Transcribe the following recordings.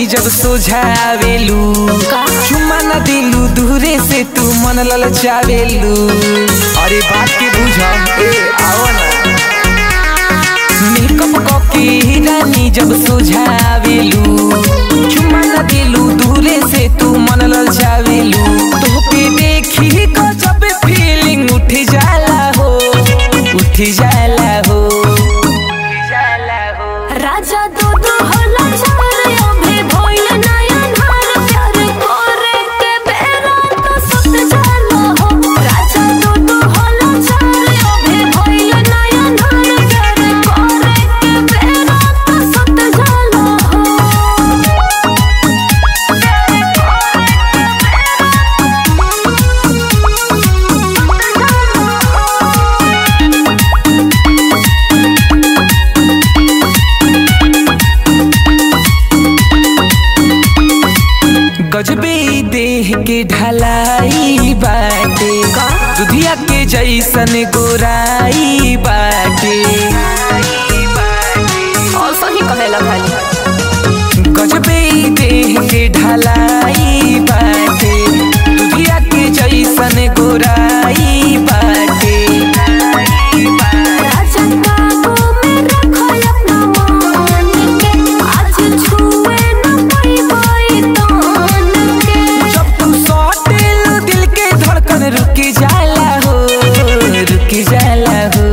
जब सोझावेलू का? चुम्मा न दिलू दूरे से तू मन ललचावेलू अरे बात के बुझ ए आओ ना मेकअप कके रानी जब सोझावेलू चुम्मा न दिलू दूरे से तू मन ललचावेलू तोके देखी को जब फीलिंग उठ जाला हो उठ जाला हो जाला हो राजा दूध होला चार अभी भइल नया धार प्यार करे के बेरा तो सुत जाला हो राजा दूध होला चार अभी भइल नया धार प्यार करे के बेरा तो सुत जाला गजबे देह के ढलाई बाटे दुधिया के जैसन गोराई बाटे और सही कहेला खाली गजबे देह के ढलाई बाटे दुधिया के जैसन गोराई बाटे राजा काबू में रखो अपना मान के आज छुए न पाई तान के जब तू सौटेल दिल के धड़कन रुक जाला हो रुक जाला हो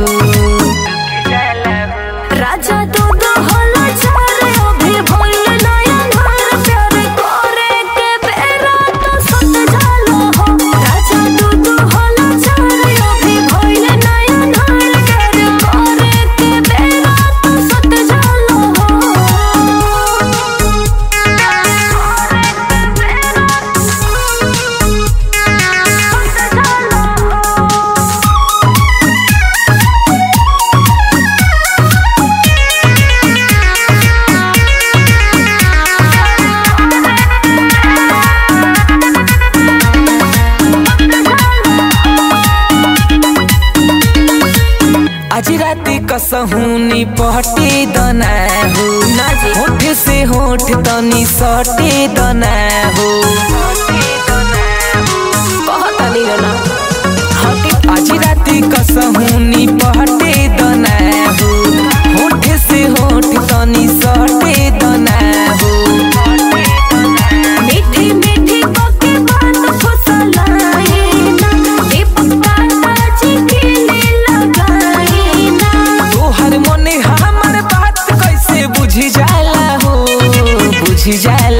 राजा दूध होला चार अभी भइल नया धार प्यार करे के बेरा तो सुत जाला हो राजा दूध होला चार अभी भइल नया धार प्यार करे के बेरा तो सुत जाला हो आज रात कसहूनी पहटे दना हो ना जी। होठ से होठ तनी सटे दना हो कहतनी ना हटे आज रात कसहूनी पहटे दना हो होठ से होठ तनी सटे दना हो मीठी मीठी बके बात फसलाए ना दीपक काटा जी के लिए लगाए ना तोहर मने हमर बात कैसे बुझ जाला हो बुझ जाला